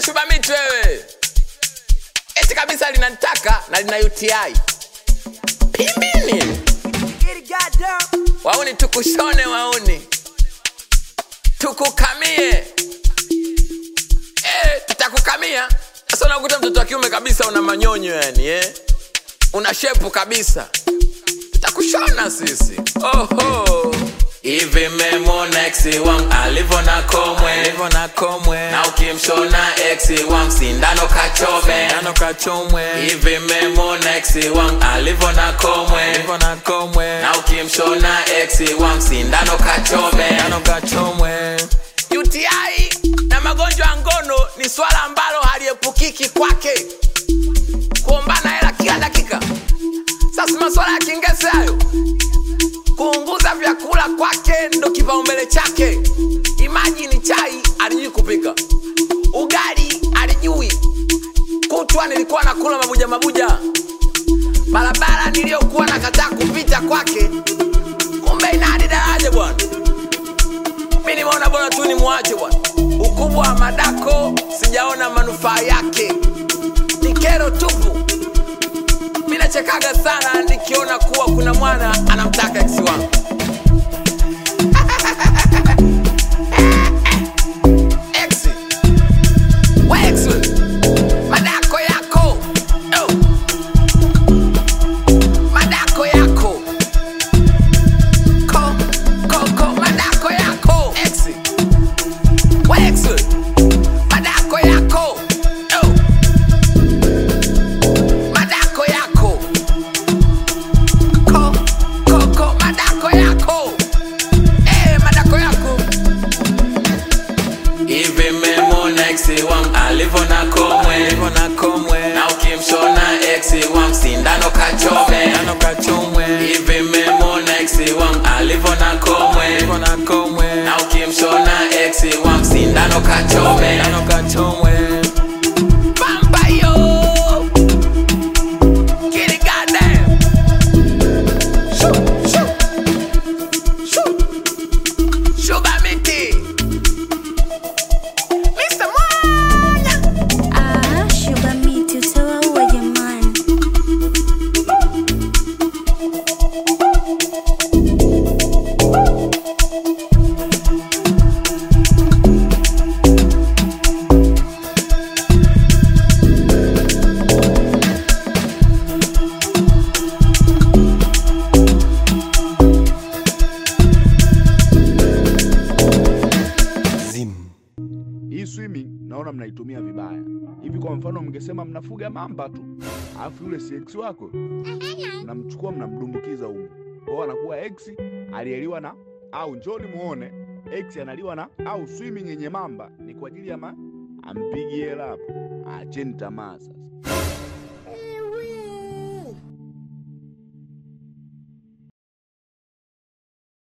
shubamiti wewe eti kabisa linataka na lina uti pimbini wauni tukushone wauni tukukamie eh, tutakukamia sasa unakuta mtoto wa kiume kabisa una manyonyo yani eh? una shepu kabisa tutakushona sisi oho hivi memona eksi wangu alivyo na komwe Alivyo na komwe na ukimshona eksi wangu sindano kachome Nano kachomwe hivi memona eksi wangu alivyo na komwe Alivyo na komwe na ukimshona eksi wangu sindano kachome Nano kachomwe uti na magonjwa ya ngono ni swala ambalo haliepukiki kwake kuombana hela kila dakika sasa maswala ya kingese hayo kuunguza vyakula kwake ndo kipaumbele chake imajini chai alijui kupika ugali alijui kutwa nilikuwa nakula mabuja mabuja barabara niliyokuwa nakataa kupita kwake kumbe ina hadi daraja bwana mi nimeona bora tu ni mwache bwana ukubwa wa madako sijaona manufaa yake ni kero tupu mi nachekaga sana nikiona kuwa kuna mwana anamtaka eksi wangu Eksi. We eksi we. madako yako oh. madako yako ko ko ko madako yako eksi we eksi we. madako yako oh. madako yako ko ko ko madako yako eh madako yako hivi memona eksi wangu alivyo na komwe Alivyo na komwe na ukimshona eksi wangu sindano kachome Nano kachomwe hivi memona eksi wangu alivyo na komwe Alivyo na komwe na ukimshona eksi wangu sindano kachome Nano kachomwe Pampa yo Get it goddamn Shoo, shoo, shoo. Sugar miti Mr. Mwanya Ah, sugar miti utawaua jamani. hii swimming naona mnaitumia vibaya hivi kwa mfano mngesema mnafuga mamba tu alafu yule si ex wako mnamchukua mnamdumbukiza humu kwao anakuwa ex alieliwa na au njoni muone ex analiwa na au swimming yenye mamba ni kwa ajili ya ma ampigi hela hapo acheni tamaa sasa